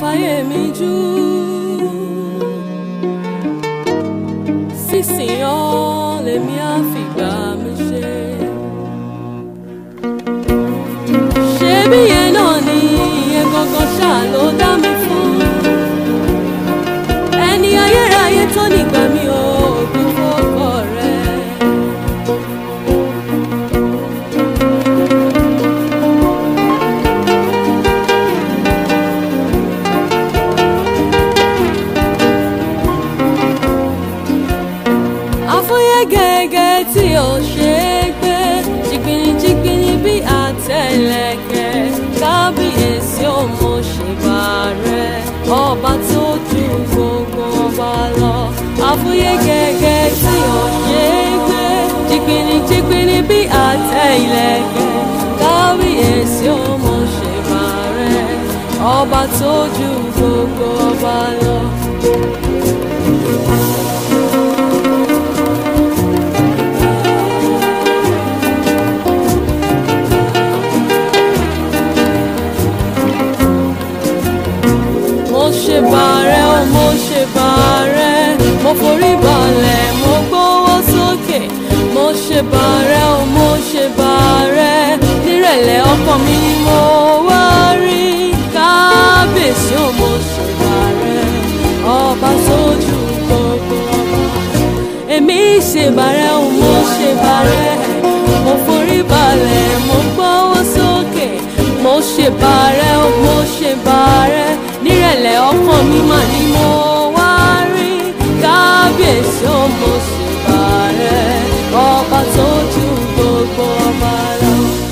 fáyé mi jù sísìn ọ́ lèmi á fìgbà mi ṣe. ṣebí yẹn náà ni ìyẹn gangan ṣáà ló dá mi fún ẹni ayérayé tó nígbà mi ò òbí fọ́kọ rẹ̀. àfúyẹ́ gẹ́gẹ́ tí ò ṣe é gbé jìgbìnìjìgbìnì bí àtẹlẹkẹ kábíyèsí ò mọ ṣèbà rẹ ọba tó ju gbogbo ọba lọ àfúyẹ́ gẹ́gẹ́ tí ò ṣe é gbé jìgbìnìjìgbìnì bí àtẹlẹkẹ kábíyèsí ò mọ ṣèbà rẹ ọba tó ju gbogbo ọba lọ. mo ṣe bàrẹ̀ o mo ṣe bàrẹ̀ mo forí balẹ̀ mo gbówó sókè mo ṣe bàrẹ̀ o mo ṣe bàrẹ̀ nírẹ̀lẹ̀ ọkàn mi ni mo wá rí kábíyèsí o mo ṣe bàrẹ̀ ọba sójú gbogbo ọba èmi ṣe bàrẹ̀ o mo ṣe bàrẹ̀ mo forí balẹ̀ mo gbówó sókè mo ṣe bàrẹ̀ o mo ṣe bàrẹ̀ nírẹ̀lẹ̀ ọkàn mi mà ni mo wá rí kábíyèsí o mo ṣe bàrẹ̀ ọba tó ju gbogbo ọba lọ.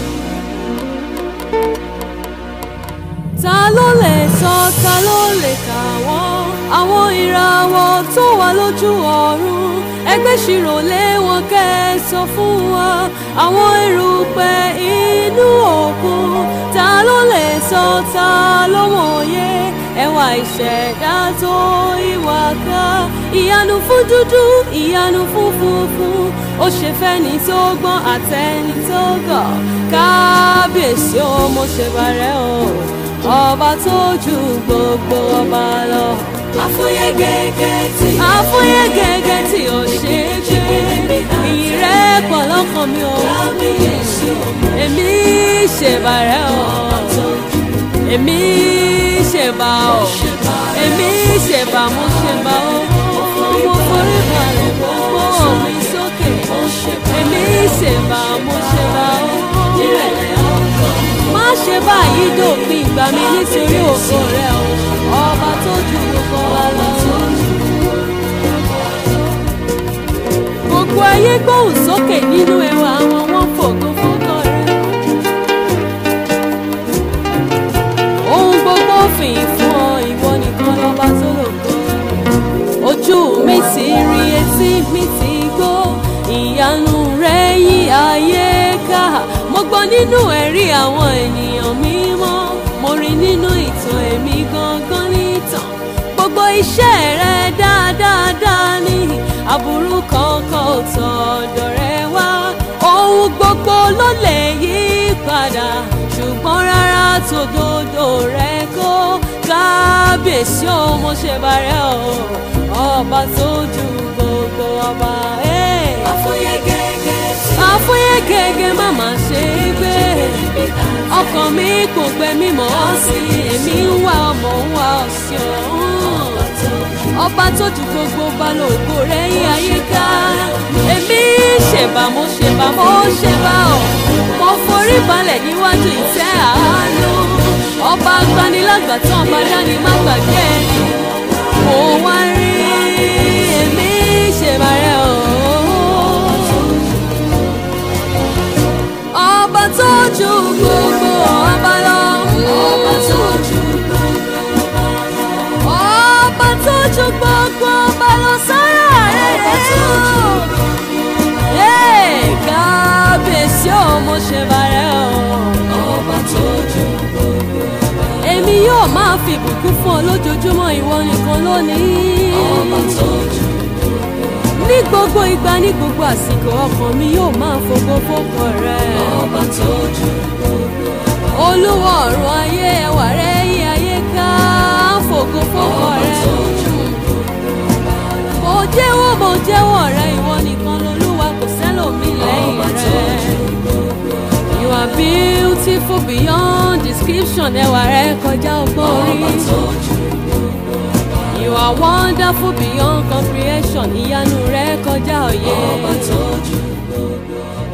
ta ló lè sọ ta ló lè kà wọ́n àwọn ìràwọ̀ tó wà lójú ọ̀run ẹgbẹ́ ṣirò lé wọn kẹ́ ẹ sọ fún wa àwọn erùpẹ̀ inú òkun ta ló lè sọ ta ló mọ̀ye ẹwà ìṣẹ̀dá tó ìwà ká ìyanu fún dúdú ìyanu fún funfun ó ṣe fẹ́ni tó gbọ́n àtẹni tó gọ̀ kábíyèsí ó mo ṣe bàrẹ̀ o ọba tó ju gbogbo ọba lọ. Àfúyẹ́ gẹ́gẹ́ tí àfúyẹ́ gẹ́gẹ́ tí ò ṣe é gbé ìrẹ́pọ̀ lọ́kàn mi ò kábíyèsí ọmọ èmi ṣèbàrẹ̀ o èmi ṣèbà o èmi ṣèbà mo ṣèbà o mo forí balẹ̀ mo gbọ́ mi sókè èmi ṣèbà mo ṣèbà o nírẹ̀lẹ̀ ọkàn má ṣe báyìí dòpin ìgbà mi nítorí ògo rẹ o ọba tó ju gbogbo wa lọ. gbogbo ayé gbóhùn sókè nínú ẹwà àwọn wọn fògo fógó rẹ. ohun gbogbo fìyìn fún ọ ìwọ nìkan lọ́ba tó lògo. ojú mi ti rí etí mi ti gbọ́ ìyanu rẹ yí ayé ká mo gbọ́ nínú ẹ̀rí àwọn ènìyàn mímọ́ mo rí nínú ìtàn èmi gangan nìtàn gbogbo iṣẹ́ rẹ dáadáa ní aburú kankan ò tọ̀dọ̀ rẹ wá ohun gbogbo ló lè yí padà ṣùgbọ́n rárá tòdodo rẹ kó kábíyèsí o mo ṣe bàrẹ̀ o ọba tó ju gbogbo ọba. Hey àfúyẹ́ gẹ́gẹ́ tí àfúyẹ́ gẹ́gẹ́ má má ṣe é gbé ọkàn mi kò gbẹ mímọ́ sí èmi ń wá ọmọ ń wá ọ̀sìn ọ̀hún ọba tó ju gbogbo balógo rẹ̀ yí ayé ká èmi ṣèbà mo ṣèbà mo ṣèbà ọ̀ mo forí balẹ̀ níwájú ìtẹ́ àánú ọba agbanilágbàtàn ọba dání má gbàgbé ẹni mo wá rí èmi ṣèbà rẹ̀ ọ̀hún ọba tó ju gbogbo ọba lọ. ọba tó ju gbogbo ọba lọ. ọba tó ju gbogbo ọba lọ sára Ọba tó ju rẹ̀. kábíyèsí ò mo ṣe bàrẹ̀ o. ọba tó ju gbogbo ọba lọ. èmi yóò máa fi ìbùkún fún ọ lójoojúmọ́ ìwọ nìkan lónìí. ọba tó ju ní gbogbo ìgbà ní gbogbo àsìkò ọkàn mi yóò máa fògo fókọ rẹ. ọba tó ju gbogbo ọba lọ. olúwa ọ̀run ayé ẹwà rẹ yí ayé ká wonderful beyond description ẹwà rẹ kọjá ọgbọ́n ọba orí. tó ju gbogbo ọba. You are wonderful beyond comprehension ìyanu rẹ kọjá òye. ọba tó ju gbogbo ọba.